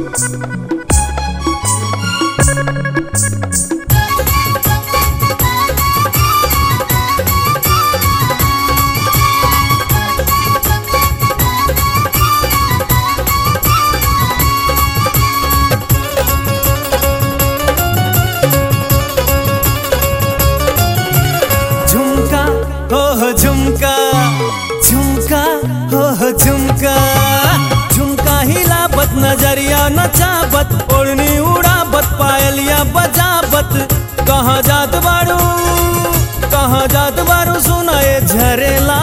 झुमका हो हो झुमका झुमका हो हो झुमका झुमका हिलाबत नजरिया नचाबत ओढ़नी उड़ाबत पायलिया बजाबत कहाँ जात बारू कहाँ जात बारू सुनाए झरेला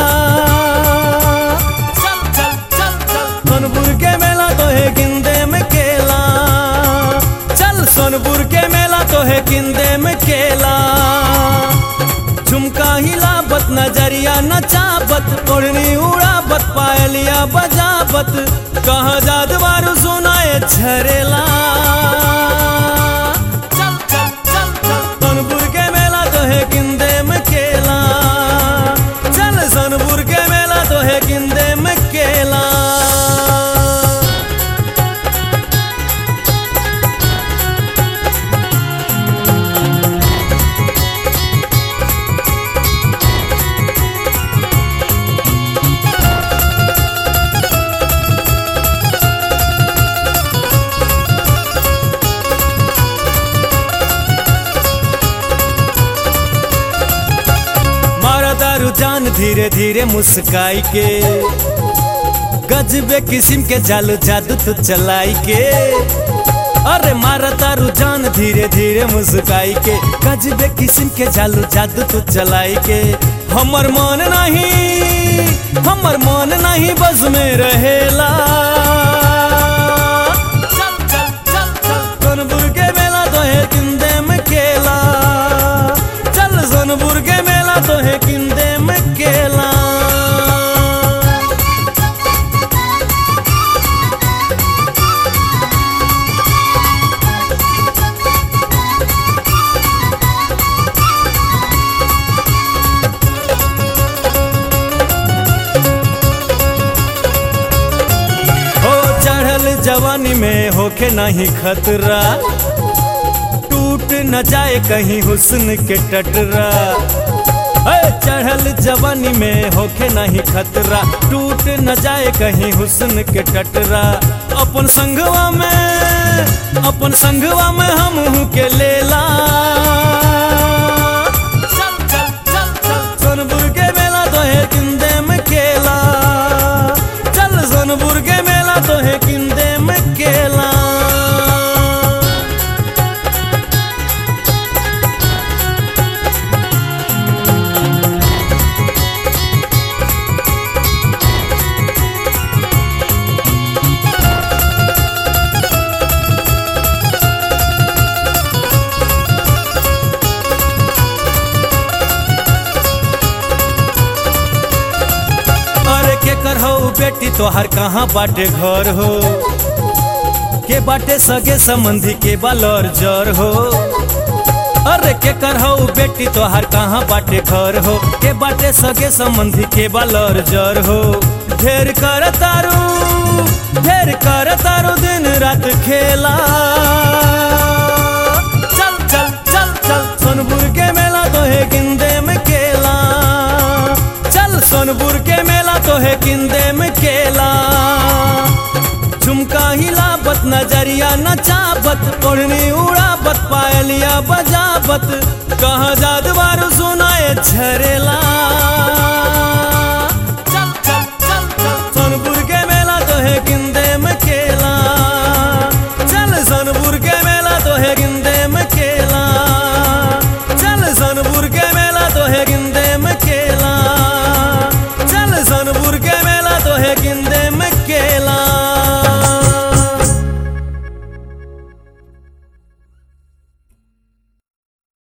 चल चल चल चल सोनपुर के मेला तो है गिंदे में केला चल सोनपुर के मेला तो है गिंदे में केला झुमका हिलाबत नजरिया नचाबत ओढ़नी उड़ाबत पायलिया बजाबत कहाँ जात बारू सुनाए झरेला चल चल चल चल सोनपुर के मेला तो है गिंदे में केला चल सोनपुर के मेला तो है गिंदे में केला मारा दारू जान धीरे धीरे मुस्काई के गजबे किस्म के जालू जादू तू चलाई के अरे मारा दारू जान धीरे धीरे मुस्काई के गजबे किस्म के जालू जादू तू चलाई के हमर मन नहीं हमर मन नहीं बस में रहेला चल चल चल चल सोनपुर के मेला तो है किंदे में केला चल सोनपुर के मेला तो है किंदे में केला हो चढ़ल जवानी में होके नहीं खतरा टूट न जाए कहीं हुस्न के टटरा है चढ़ल जवानी में होके नहीं खतरा टूट न जाए कहीं हुस्न के टटरा अपन संगवा में अपन संगवा में हम के लेला चल चल चल चल सोनपुर के मेला तो है किंदे में केला चल सोनपुर के मेला तो है किंदे में केला अरे के कर हो बेटी तोहर कहाँ बाटे घर हो के बाटे सगे संबंधी के बालर जर हो अरे के कर हो बेटी तोहर कहाँ बाटे घर हो के बाटे सगे संबंधी के बालर जर हो ढेर कर तारू ढेर कर तारू दिन रात खेला चल चल चल चल सोनपुर के मेला तो है गिंदे में केला चल सोनपुर के मेला तो है किंदे में केला झुमका हिलाबत नजरिया नचाबत ओढ़नी उड़ाबत पायलिया बजाबत कहाँ जादू बारू सुनाए झरेला